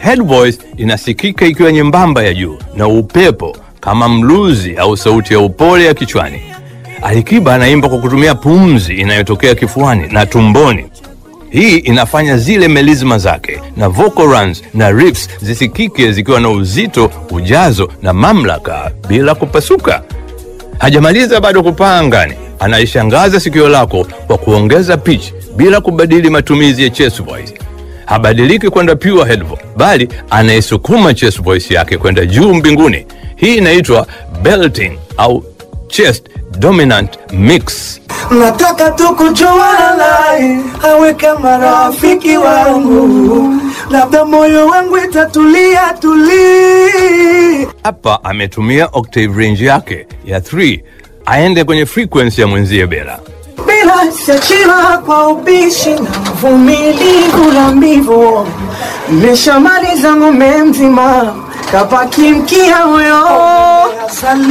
Head voice inasikika ikiwa nyembamba ya juu na upepo kama mluzi au sauti ya upole ya kichwani. Alikiba anaimba kwa kutumia pumzi inayotokea kifuani na tumboni. Hii inafanya zile melizma zake na vocal runs na riffs zisikike zikiwa na uzito, ujazo na mamlaka bila kupasuka. Hajamaliza bado kupaa angani, anaishangaza sikio lako kwa kuongeza pitch bila kubadili matumizi ya chest voice. Habadiliki kwenda pure head voice, bali anaisukuma chest voice yake kwenda juu mbinguni. Hii inaitwa belting au chest dominant mix. Nataka tu kujuana naye awe kama rafiki wangu, labda moyo wangu itatulia tuli. Hapa ametumia octave range yake ya 3 aende kwenye frequency ya mwenzie Bela. Bila siachila kwa ubishi na uvumilivu na mbivu, nimeshamaliza ng'ombe mzima, kabaki mkia huyo